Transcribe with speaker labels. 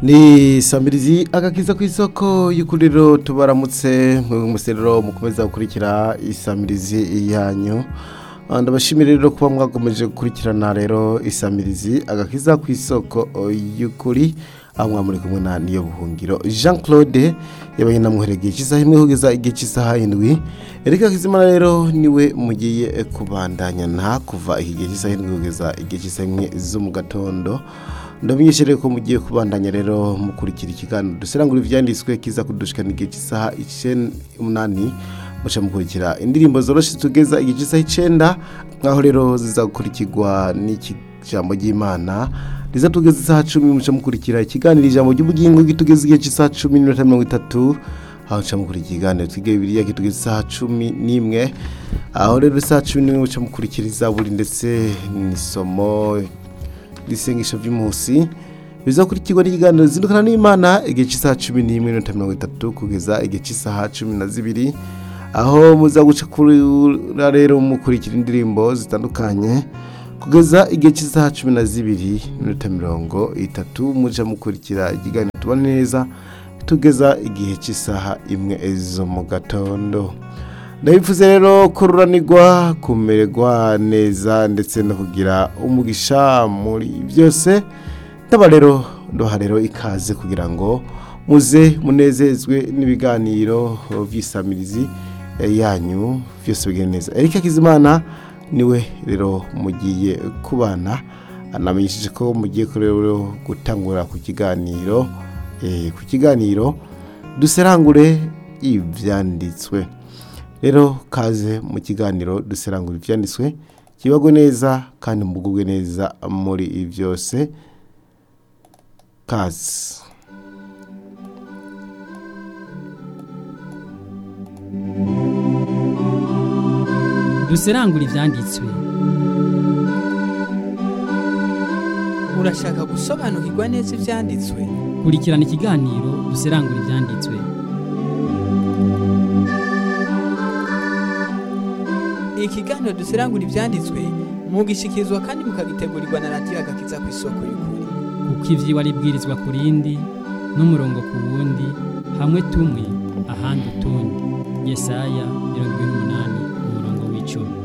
Speaker 1: ni samirizi agakiza ku isoko y'ukuriro tubaramutse mu muserero mukomeza gukurikira isamirizi yanyu ndabashimira rero kuba mwakomeje gukurikirana rero isamirizi agakiza ku isoko y'ukuri aho mwamuri kumwe na niyo buhungiro jean claude yabaye namwohereye igihe cy'isaha imwe kugeza igihe cy'isaha indwi erika kizimana rero niwe mugiye kubandanya nta kuva iki gihe cy'isaha indwi kugeza igihe cy'isaha imwe zo mu gatondo ndamenyeshere ko mugiye kubandanya rero mukurikira ikiganiro duserangura ivyanditswe kiza kudushikana igihe cy'isaha umunani muca mukurikira indirimbo zoroshe tugeza igihe cy'isaha icenda nkaho rero ziza gukurikirwa n'ikijambo ry'imana riza tugeza isaha cumi muca mukurikira ikiganiro ijambo ry'ubugingo gitugeza igihe cy'isaha cumi n'iminota mirongo itatu aho muca mukurikira ikiganiro twiga bibiliya kitugeza isaha cumi n'imwe aho rero isaha cumi n'imwe muca mukurikira izaburi ndetse n'isomo ibisengesho by'umunsi bizakurikirwa n'ikiganiro zindukana n'imana igihe cy'isaha cumi n'imwe n'iminota mirongo itatu kugeza igihe cy'isaha cumi na zibiri aho muza guca kura rero mukurikira indirimbo zitandukanye kugeza igihe cy'isaha cumi na zibiri n'iminota mirongo itatu muja mukurikira ikiganiro tubona neza tugeza igihe cy'isaha imwe zo mu gatondo ndabivuze rero kururanirwa kumererwa neza ndetse no kugira umugisha muri byose ndaba rero ndoha rero ikaze kugira ngo muze munezezwe n'ibiganiro by'isamirizi yanyu byose bigenda neza erika kizimana niwe rero mugiye kubana anamenyesheje ko mugiye rero gutangura ku kiganiro ku kiganiro duserangure ibyanditswe rero kaze mu kiganiro duserangura ibyanditswe kibagwe neza kandi mugubwe neza muri byose kaze
Speaker 2: duserangura ibyanditswe
Speaker 3: urashaka gusobanukirwa neza ibyanditswe
Speaker 2: kurikirana ikiganiro duserangura ibyanditswe
Speaker 3: ikiganiro duserangura ibyanditswe mugishikirizwa kandi mukagitegurirwa na radiyo agakiza ku isoko y'ukuri
Speaker 2: kuko iby'iwa ribwirizwa ku rindi n'umurongo ku wundi hamwe tumwe ahandi utundi yesaya mirongo ine n'umunani umurongo w'icumi